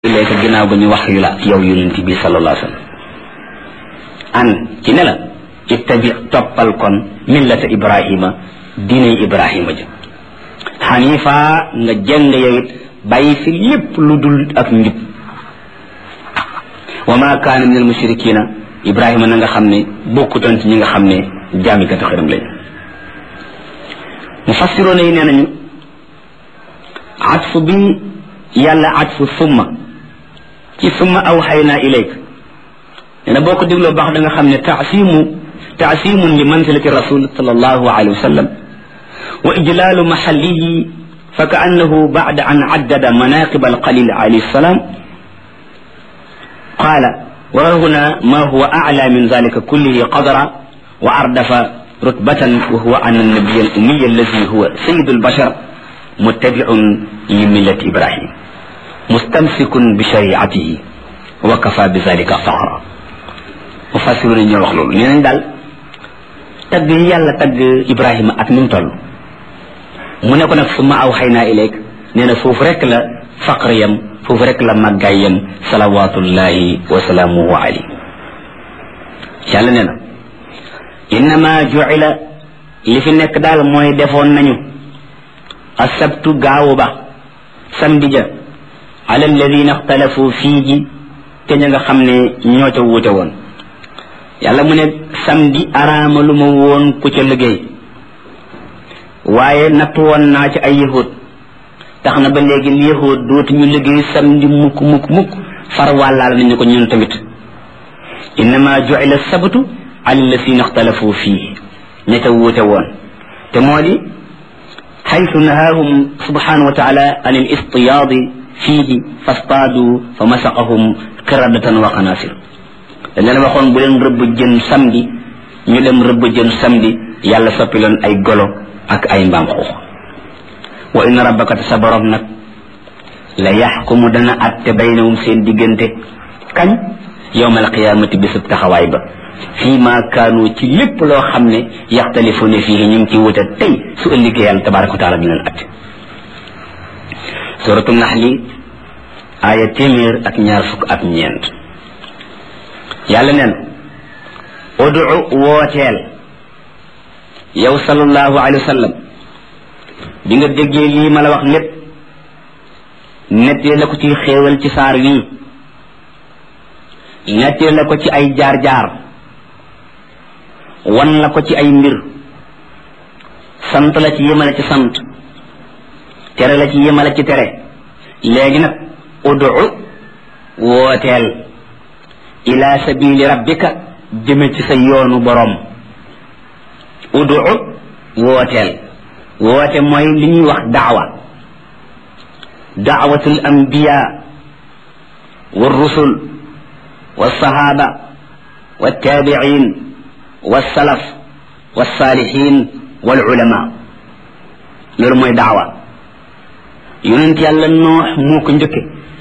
ilayka ginnaaw ba ñu wax yu la yow yonent bi sallallahu alayhi wa sallam an ci ne la ittabi toppal kon millata ibrahima diiney ibrahima ja xanifa nga jëng yow it bàyyi fi lépp lu dul ak njub wa ma kaana min al mushrikina ibrahima na nga xam ne bokkutoon ci ñi nga xam ne jaamikati xërëm lañ mufassiroona yi nee nañu atfu bi yàlla atfu summa ci summa awxaynaa ilayk nee na boo ko dégloo baax da nga xam ne taasimu taasimun li manzilati rasul sallallahu alayhi wa sallam wa ijlaalu maxallihi fa ka annahu bacda an caddada manaqib alqalil alayhi salaam qaala wa huna ma huwa aclaa min dalika kullihi qadra wa ardafa rutbatan wa huwa an annabiya alumiya alladi huwa sayidu albashar muttabiun li millati ibrahim mustamsikun bi shariatihi wa kafa bi zalika faxra mufassiru ni ñoo wax loolu nee nañ daal tagg yi yàlla tagg ibrahima ak ni mu toll mu ne ko nag summa aw xay naa ilayk nee na foofu rek la faqr yam foofu rek la màggaay yam salawatullahi wa salaamuhu alayhi yàlla nee na innama juila li fi nekk daal mooy defoon nañu asabtu gaawu ba samedi ja ala alladina ixtalafu fiihi te ña nga xam ne ñoo ca wuute woon yàlla mu ne samedi araama lu ma woon ku ca liggéey waaye natt woon naa ci ay yahud tax na ba léegi yahud dootu ñu liggéey samedi mukk mukk mukk far wàllaal nañu ko ñun tamit innama juila sabtu ala alladina ixtalafu fiihi ña ca wuute woon te moo di xaytu nahaahum subhanahu wa taala an al istiyaadi fiihi fastaadu fa masaqahum qiradatan wa qanaasir dañ leen waxoon bu leen rëbb jën samedi ñu dem rëbb jën samedi yàlla soppi leen ay golo ak ay mbaam xuux wa inna rabbaka te sa borom nag la yaxkumu dana atte baynahum seen diggante kañ yowmal qiyaamati bisub taxawaay ba fii ma kaanu ci lépp loo xam ne yaxtalifuuna fii ñu ngi ci wute tey su ëllëgee yàlla tabaraka wa taala dina leen atte suratu naxli aaya téeméer ak ñaar fukk ak ñeent yàlla neen udu wooteel yow sallallahu alayhi wa sallam bi nga déggee lii ma la wax lépp nettee la ko ci xéewal ci saar wii nettee la ko ci ay jaar-jaar wan la ko ci ay mbir sant la ci yemale ci sant tere la ci yemale ci tere léegi nag udu wooteel ila sabili rabbika jëme ci sa yoonu boroom udu wooteel woote mooy li ñuy wax daawa daawatul anbiya wa rusul wa sahaba wa tabiin wa salaf wa salihin wal ulama loolu mooy daawa yonent yàlla noox moo ko njëkke